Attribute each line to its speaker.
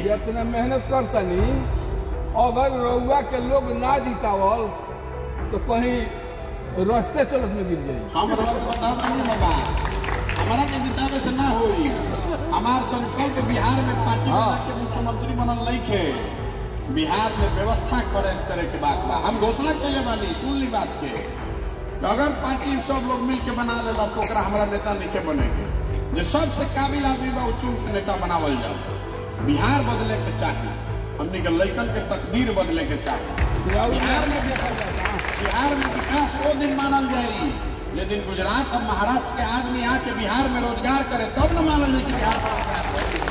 Speaker 1: कि इतना मेहनत करतनी अगर रउआ के लोग ना जितावल तो कहीं रास्ते चलत में गिर जाई
Speaker 2: हम रउआ के बताओ नहीं बाबा हमारा के जितावे से ना होई हमार संकल्प बिहार में पार्टी
Speaker 1: हाँ।
Speaker 2: बना के मुख्यमंत्री बनल नहीं खे बिहार में व्यवस्था करे करे के बात बा हम घोषणा कैले बानी सुन ली बात के तो अगर पार्टी सब लोग मिल के बना लेला तो ओकरा हमारा नेता नहीं के बनेगे जो सबसे काबिल आदमी बा उ चुन के नेता बनावल जाओ बिहार बदले के चाही हमनी के लइकन के तकदीर बदले के चाही बिहार में बिहार में विकास वो दिन मानल जाई जे दिन गुजरात और महाराष्ट्र के आदमी आके बिहार में रोजगार करे तब न मानल जाई कि बिहार में रोजगार होई